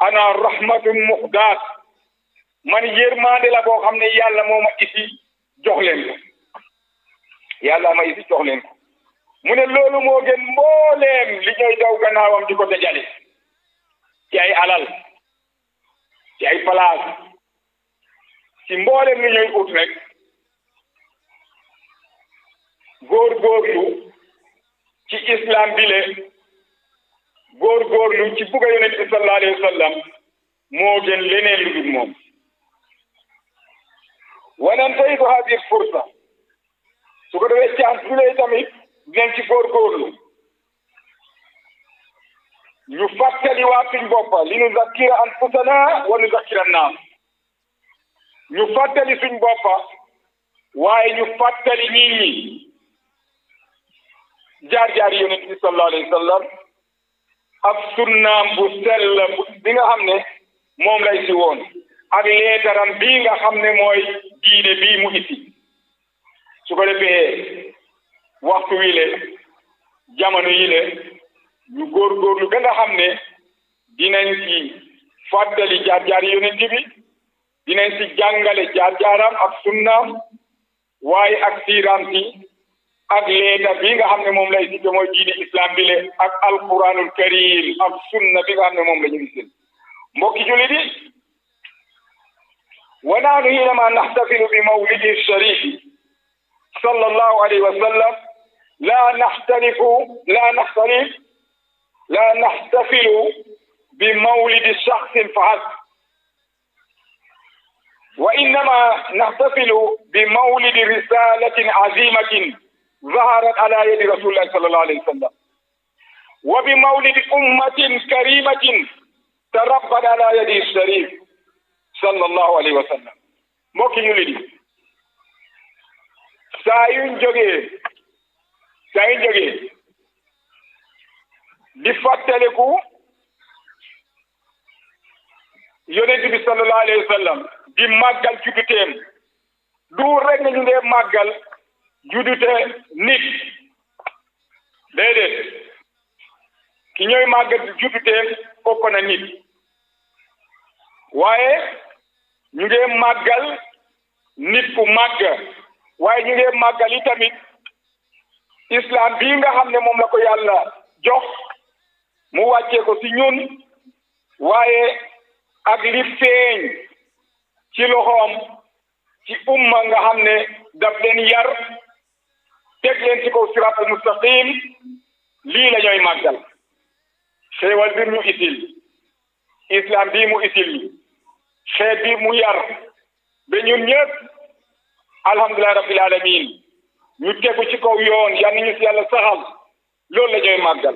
ana rahmatun muhdaat man yërmande la boo xam ne yàlla moo ma isi jox leen ko yàlla ma isi jox leen ko mu ne loolu moo gën mbooleem li ñooy daw gannaawam di ko dajale ci ay alal ci ay place ci mbooleem li ñooy ut rek góorgóorlu ci islam bi le góorgóorlu ci bugga yonent bi sallallahu alayhi wa sallam moo gën leneen lu dul moom wanantaytu hadi fursa su ko defee chance bi lay tamit dinañ ci góorgóorlu ñu fàttali waa suñ boppa li nu zakkira anfusana wa nu zakkira naas ñu fàttali suñ boppa waaye ñu fàttali nit ñi jaar-jaar yonent bi sallallahu alayhi wa sallam ak sunnaam bu sell bi nga xam ne moom lay si woon ak leetaram bii nga xam ne mooy diine bii mu isi su ko defee waxtu wi le jamono yi le ñu góorgóorlu ba nga xam ne dinañ ci fàttali jaar-jaar yonent bi dinañ ci jàngale jaar-jaaram ak sunnaam waaye ak siiraam si ak leeta bi nga xam ne moom lay si mooy diine islam bi le ak alquranul karim ak sunna bi nga xam ne moom la ñu gisin mbokki jullit yi wa naanu hinama naxtafilu bi mawlidi sharifi sallallahu alayhi wa sallam la naxtalifu la naxtalif la naxtafilu bi mawlidi shaxsin fahasb wa innama naxtafilu bi mawlidi risalatin azimatin ظهرت على يد رسول الله صلى الله عليه وسلم وبمولد أمة كريمة تربت على يد الشريف صلى الله عليه وسلم mbokki ñu li saa yuñ jógee saa yuñ jógee di fàttaliku yonent bi sallallahu alayhi wa sallam di màggal judduteem du rek nga ñu ngee màggal juddute nit déedéet ki ñooy màggal judduteem ëpp na nit waaye ñu ngi màggal nit ku màgg waaye ñu ngi màggal yi tamit islam bii nga xam ne moom la ko yàlla jox mu wàccee ko ci ñun waaye ak li feeñ ci loxoom ci umma nga xam ne daf leen yar teg leen ci kaw siraatul mustaqim lii la ñooy màggal xéewal bi mu isil islam bii mu isil xeet bi mu yar ba ñun ñëpp alhamdulilah rabbil alamin ñu tegu ci kaw yoon yal nañu si yàlla saxal loolu la ñooy màggal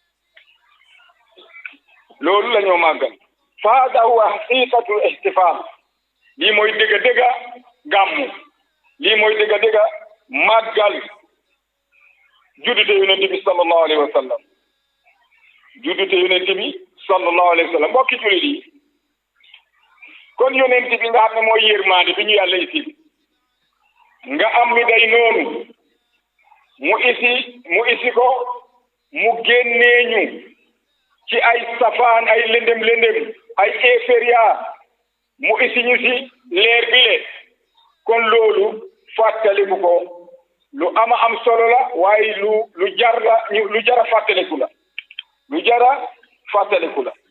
loolu la ñoo màggal fa hada huwa haqiqatul ihtifal lii mooy dëgga dëgga gàmmu lii mooy dëgga dëgga màggal juddute yonente bi sallallahu alayhi wa sallam juddute yonente bi sallallahu alayhi wa sallam mbokki jullit yi kon yonente bi nga xam ne mooy yërmaande bi ñu yàlla isi nga am mi day noonu mu isi mu isi ko mu génnee ñu ci ay safaan ay lëndëm lëndëm ay éferia mu isi ñu si leer bi le kon loolu fàttaliku ko lu ama am solo la waaye lu lu jar la lu jara fàttaliku la lu jara fàttaliku la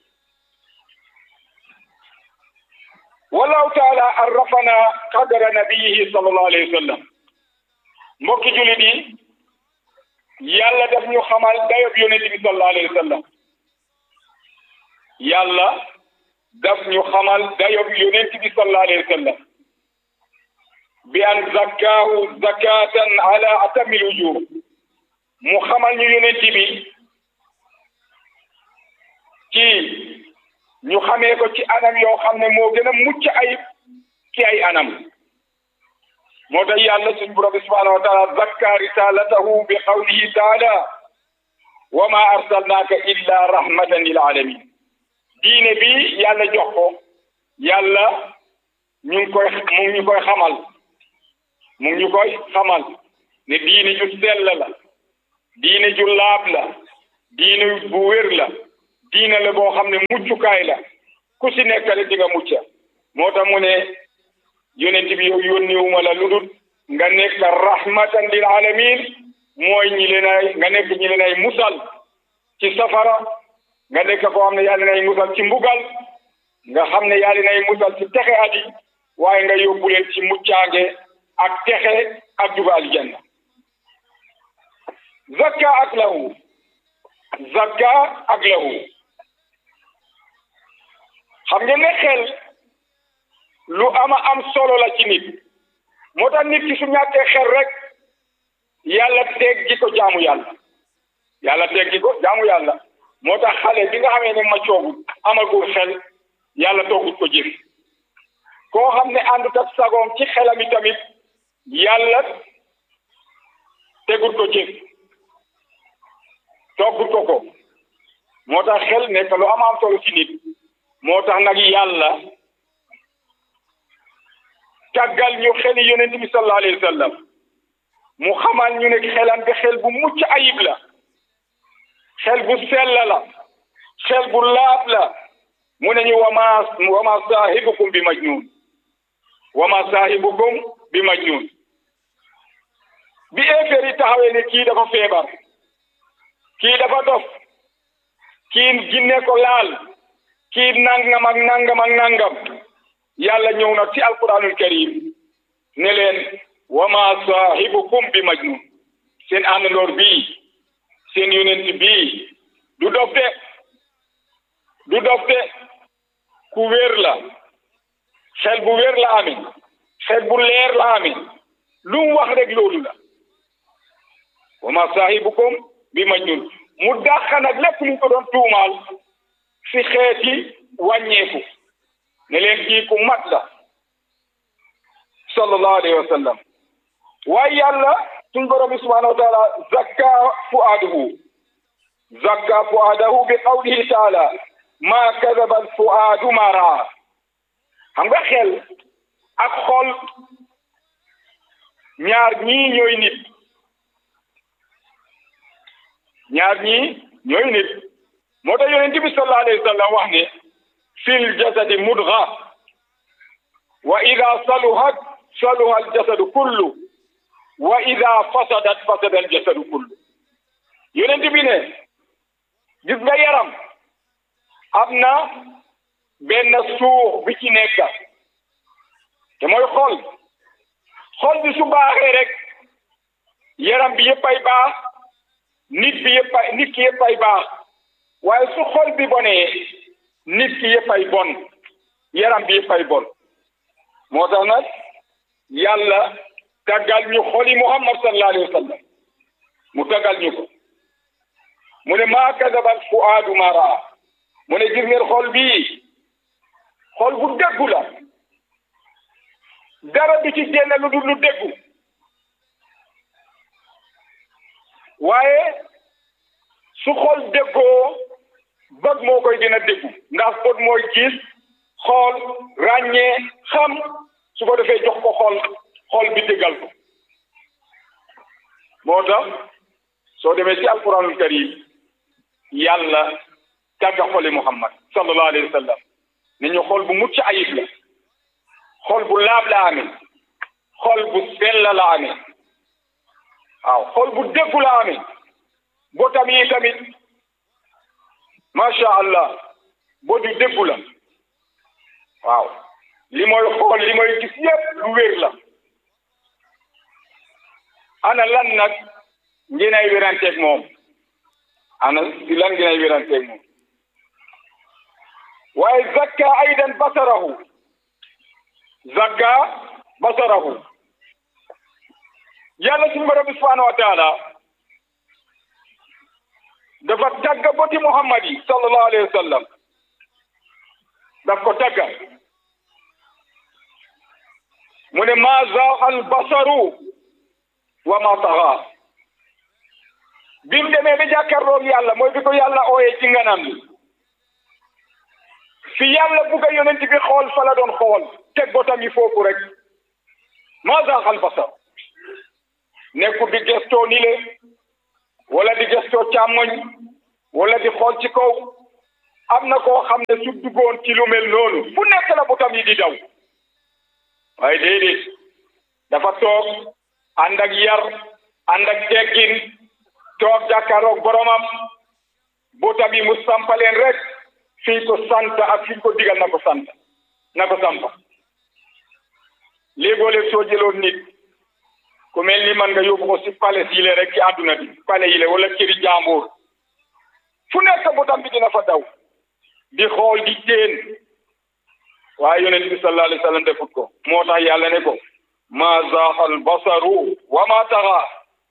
wallahu taala arrafana qadra nabiyihi sallallahu alayhi wa sallam mbokki julit yi yàlla daf ñu xamal dayob yonent bi sallallahu alayhi wa sallam yàlla daf ñu xamal dayob yonent bi sallallahu alayhi wa sallam bi an zakkaahu zakatan ala atamil wujuh mu xamal ñu yonent bi ci ñu xamee ko ci anam yoo xam ne moo gën a mucc ayib ci ay anam moo tax yàlla suñ borom bi subhanahu wa taala zakka risalatahu bi qawlihi taala wa ma arsalnaaka illa rahmatan lil alamin diine bi yàlla jox ko yàlla ñu ngi koy mu ngi ñu koy xamal mu ngi ñu koy xamal ne diine ju sell la diine ju laab la diine bu wér la diine la boo xam ne muccukaay la ku si nekkale di nga mucca moo tax mu ne yonent bi yow yónniwuma la lu dul nga nekk rahmatan lil alamin mooy ñi leen ay nga nekk ñi leen ay musal ci safara nga nekk koo xam ne yaa leen ay musal ci mbugal nga xam ne yaa leen ay musal ci texe adi waaye nga yóbbu leen ci muccaange ak texe ak duga aljanna zakka ak lahu zakka ak lahu xam ngeen ne xel lu ama am solo la ci nit moo tax nit ki su ñàkkee xel rek yàlla teggi ko jaamu yàlla yàlla teggi ko jaamu yàlla moo tax xale bi nga xamee ne ma coogut amagul xel yàlla toogut ko jëf koo xam ne àndut ak sagoom ci xelam i tamit yàlla tegut ko jëf toggut ko ko moo tax xel nekk lu am am solo ci nit moo tax nag yàlla tàggal ñu xeli yonent bi sallallahu alayhi wa sallam mu xamal ñu ne xelam bi xel bu mucc ayib la xel bu sell la xel bu laab la mu ne ñu wama wama saahibukum bi majnun wama saahibukum bi majnun bi éeféer yi taxawee ne kii dafa feebar kii dafa dof kii ginne ko laal kii nangam ak nangam ak nangam yàlla ñëw na ci alquranul karim ne leen wama saahibukum bi majnun seen àndandoor bii seen yonent bii du dof de du dof de ku wér la xel bu wér la amee xel bu leer la amee lu mu wax rek loolu la wama saahibukum bi majnun mu dàq nag lépp lu ko doon tuumaal si xeeti wàññeeku ne leen kii ku mat la sallallahu alayhi wa sallam waaye yàlla suñ borom bi subhanahu wa taala zakka fuaadahu zakka fuaadahu bi qawlihi taala ma kadaba al fuaadu ma raa xam nga xel ak xol ñaar ñii ñooy nit ñaar ñii ñooy nit moo tax yonent bi sallallahu alayhi wa sallam wax ne fil jasadi mudga wa ida saluhat saluha al jasadu kullu wa ida fasadat fasada al jasadu kullu yonent bi ne gis nga yaram am na benn suux bi ci nekk te mooy xol xol bi su baaxee rek yaram bi yëpp ay baax nit bi yëpp ay nit ki yëpp ay baax waaye su xol bi bonee nit ki yëpp ay bon yaram bi yëpp ay bon moo tax nag yàlla tàggal ñu xoli muhammad sallallahu alayhi wa sallam mu tàggal ñu ko mu ne maa kadabal fuaadu ma raa mu ne gis ngeen xol bii xol bu déggu la dara du ci génn lu dul lu déggu waaye su xol déggoo bët moo koy gën a déggu ndax bët mooy gis xool ràññee xam su ko defee jox ko xol xol bi déggal ko moo tax soo demee ci alquranul karim yàlla tàgga xoli muhammad sallallahu alayhi wa sallam ne ñu xol bu mucc ayib la xol bu laab la amee xol bu sell la amee waaw xol bu déggu la amee botam yi tamit macha allah boo du déggu la waaw li mooy xool li mooy gis yépp lu wér la ana lan nag ngeen ay wéranteeg moom ana si lan ngeen ay wéranteeg moom waaye zakka aydan basarahu zakka basarahu yàlla suñu borom bi subhanahu wa taala dafa tagga boti muhammad yi sallallahu alayhi wa sallam daf ko tagga mu ne ma zaaxa al basaru wa ma taxa bi mu demee ba jàkkaarloog yàlla mooy bi ko yàlla ooyee ci nganam li fi yàlla bugg a yonent bi xool fa la doon xool teg botam yi foofu rek ma zaaxa al basar nekkul di gestoo ni le wala di gestoo càmmoñ wala di xool ci kaw am na koo xam ne su duggoon ci lu mel noonu fu nekk la butam yi di daw waaye déedéet dafa toog ànd ak yar ànd ak teggin toog jàkkaaroog boromam butam yi mu sampaleen rek fii ko sant ak fii ko digal na ko sant na ko sampa léegoo léeg soo jëloon nit ku mel ni man nga yóbbu ko si pale yile rek ci àdduna bi pale yile wala këri jàmbur fu nekk butam bi dina fa daw di xool di teen waaye yonent bi sallallahu alayhi wa sallam defut ko moo tax yàlla ne ko ma zaaxal basaru wa ma taxa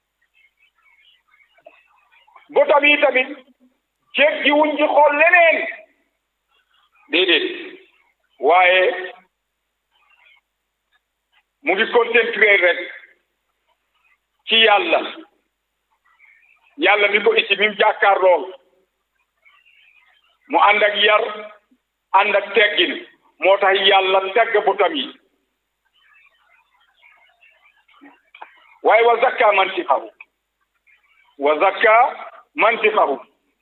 butam yi tamit jéeg ji wuñ ci xool leneen déedéet waaye mu ngi concentré rek ci yàlla yàlla mi ko ici mi mu jàkkaar lool mu ànd ak yar ànd ak teggin moo tax yàlla tegg butam yi waaye wa zakka mantiqahu wa zakka mantiqahu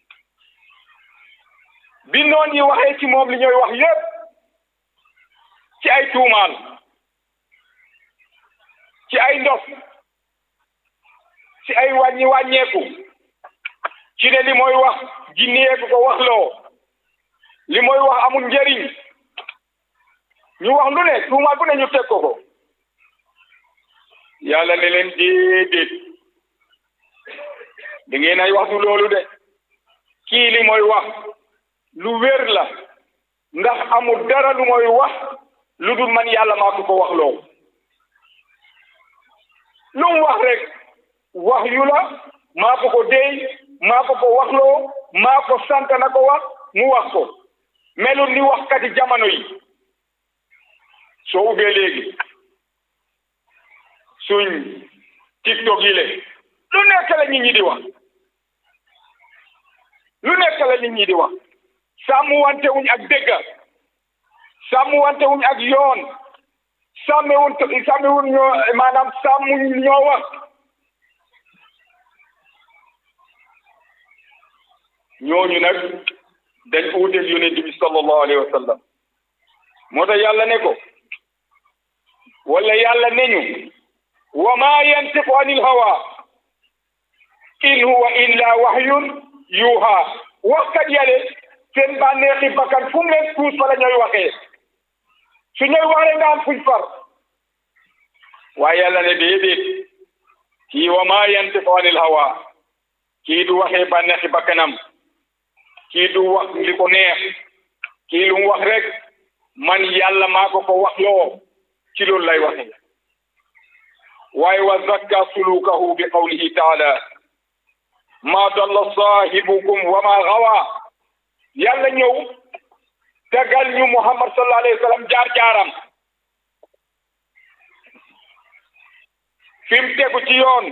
bi noon yi waxee ci moom li ñooy wax yépp ci ay tuumaal ci ay ndof ci ay wàññi wàññeeku ci ne li mooy wax jinneeku ko wax loo li mooy wax amul njëriñ ñu wax lu ne tuumaal bu ne ñu teg ko ko yàlla ne leen déedéet da ngeen ay wax du loolu de kii li mooy wax lu wér la ndax amul dara lu mooy wax lu dul man yàlla maa ko ko wax loo lu mu wax rek wax yu la maa ko ko déy maa ko ko waxloo maa ko sant na ko wax mu wax ko melul ni waxkati jamono yi soo ubbee léegi suñ tiktok yi le lu nekk la nit ñi di wax lu nekk la nit ñi di wax sàmmu wante wuñ ak dégga sàmmu wante wuñ ak yoon sàmmewuñ sàmmewuñ ñoo maanaam sàmmuñ ñoo wax ñooñu nag dañ uuteeg yonent bi sallallahu alayhi wa sallam moo tax yàlla ne ko wala yàlla ne ñu wa ma yantiqu anil hawa in huwa illa wahyun yuha waxkat yale seen bànneexi bakkan fu mu leen tuus fa la ñooy waxee su ñooy waxee nga am fuñ far waaye yàlla ne déedéet kii wa ma yantiqu anil hawa kii du waxee bànneexi bakkanam kii du wax li ko neex kii lu mu wax rek man yàlla maa ko ko wax loo ci loolu lay waxe waaye wa zakka sulukahu bi qawlihi taala ma dalla saahibukum wa ma gawa yàlla ñëw tegal ñu muhammad sallallahu alayhi wa sallam jaar-jaaram fi mu tegu ci yoon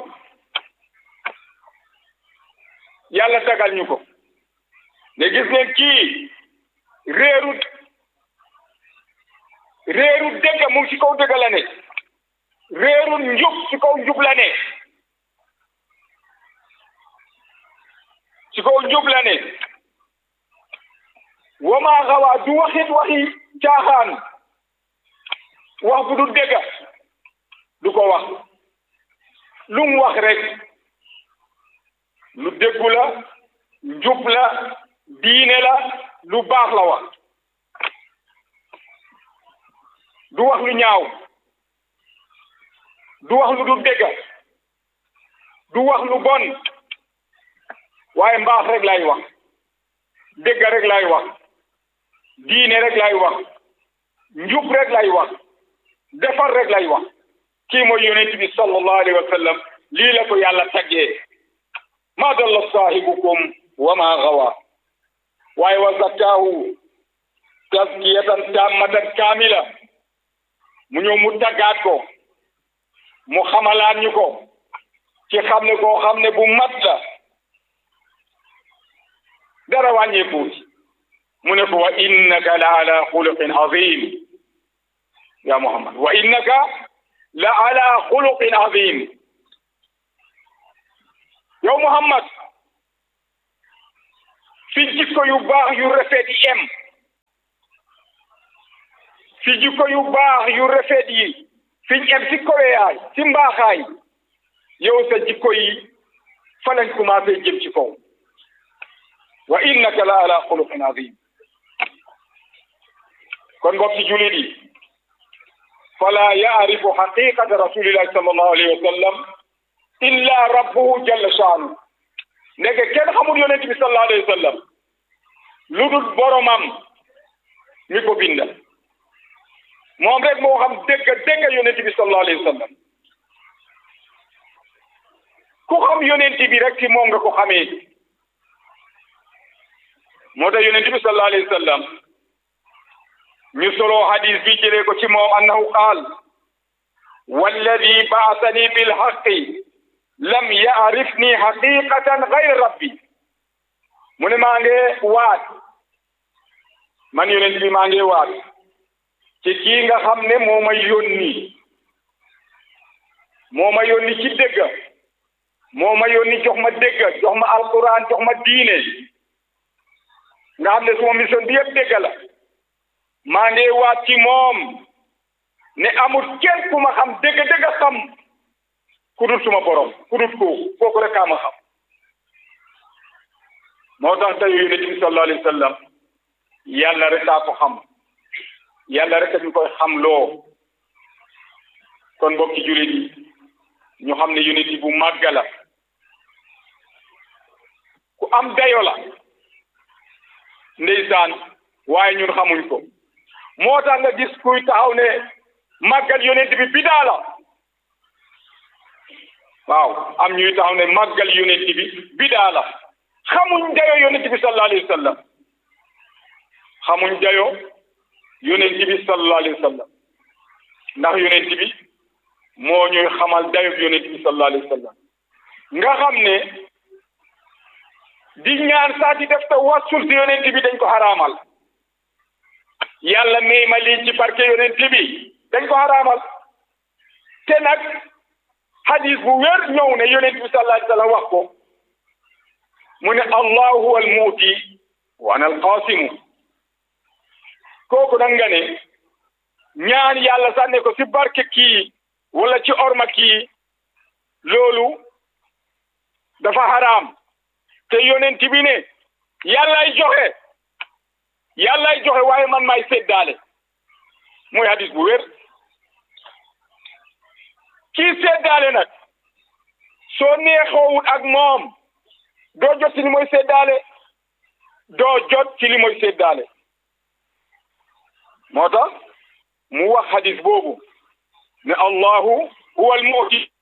yàlla tegal ñu ko ne gis ngeen kii réeru réeru dëgg mu ngi ci kaw dëgg la ne réeru njub ci kaw njub la ne ci kaw njub la ne wama xawa du waxit waxi caaxaan wax bu du dëgg du ko wax lu mu wax rek lu déggu la njub la diine la lu baax la wax du wax lu ñaaw du wax lu du dégg du wax lu bon waaye mbaax rek lay wax dégg rek lay wax diine rek lay wax njub rek lay wax defar rek lay wax kii mooy yonent bi sallallahu alayhi wa sallam lii la ko yàlla taggee ma dalla saahibukum wa ma gawa waaye wa zakkaahu taskiyatan tammatan kaamila mu ñëw mu taggaat ko mu xamalaat ñu ko ci xam ne koo xam ne bu mat la dara wàññeekuuti mu ne ko wa innaka la ala xuluqin azim ya muhammad wa innaka la ala xuluqin azim yow muhammad fi jikko yu baax yu rafet yi em fi jikko yu baax yu rafet yi fiñ em ci koweyaay ci mbaaxaay yow sa jikko yi fa lañ commencé jëm ci kaw wa innaka la ala xuluqin azim kon mbokk ci julit yi fala yaarifu xaqiqata rasulillahi sallallahu alayhi wa sallam illa rabbuhu jalla shaanu ndeke kenn xamul yonent bi sallallahu alayhi wa sallam lu dul boromam mi ko binda moom rek moo xam dégg dégg yonent bi sallallahu alayhi wa sallam ku xam yonent bi rek ci moom nga ko xamee moo tax yonent bi sallallahu alayhi wa sallam ñu solo hadis bi jëlee ko ci moom annahu qaal walladi baasani bilhaqi lam yaarifni haqiqatan gayra rabbi mu ne maa ngi waat man yonent bi maa ngi waat ci kii nga xam ne moo ma yónni moo ma yónni ci dégg moo ma yónni jox ma dégg jox ma alquran jox ma diine nga xam ne suma mission bi yëpp dégg la maa ngi waat ci moom ne amul kenn ku ma xam dégg dégg xam ku dul suma borom ku dul kooku kooku rek kaa ma xam moo tax tey yonent bi sallallahu alayhi wa sallam yàlla rek daa ko xam yàlla rek ñu koy xam loo kon mbokki jullit yi ñu xam ne yonent bu màgg la ku am dayo la ndeysaan waaye ñun xamuñ ko moo tax nga gis kuy taxaw ne màggal yonent bi bidaa la waaw am ñuy taxaw ne màggal yonent bi bidaa la xamuñ dayo yonent bi sallallahu alayhi wa sallam xamuñ dayo yonent bi sallallahu alayhi wa sallam ndax yonent bi moo ñuy xamal dayo yonent bi sallallahu alayhi wa sallam nga xam ne di ñaan saa di def te wassul si yonent bi dañ ko xaraamal yàlla may ma lii ci barke yonent bi dañ ko xaraamal te nag hadis bu wér ñëw ne yonent bi sallallahu alayhi wa sallam wax ko mu ne allahu huwa al muuti wa ana al qaasimu kooku nag nga ne ñaan yàlla sànne ko ci barke kii wala ci orma kii loolu dafa xaraam te yonent bi ne yàllay joxe yàllay joxe waaye man maay seddaale mooy hadis bu wér kii seddaale nag soo neexoowut ak moom doo jot ci li mooy seddaale doo jot ci li mooy seddaale moo tax mu wax hadis boobu ne allahu huwa almuti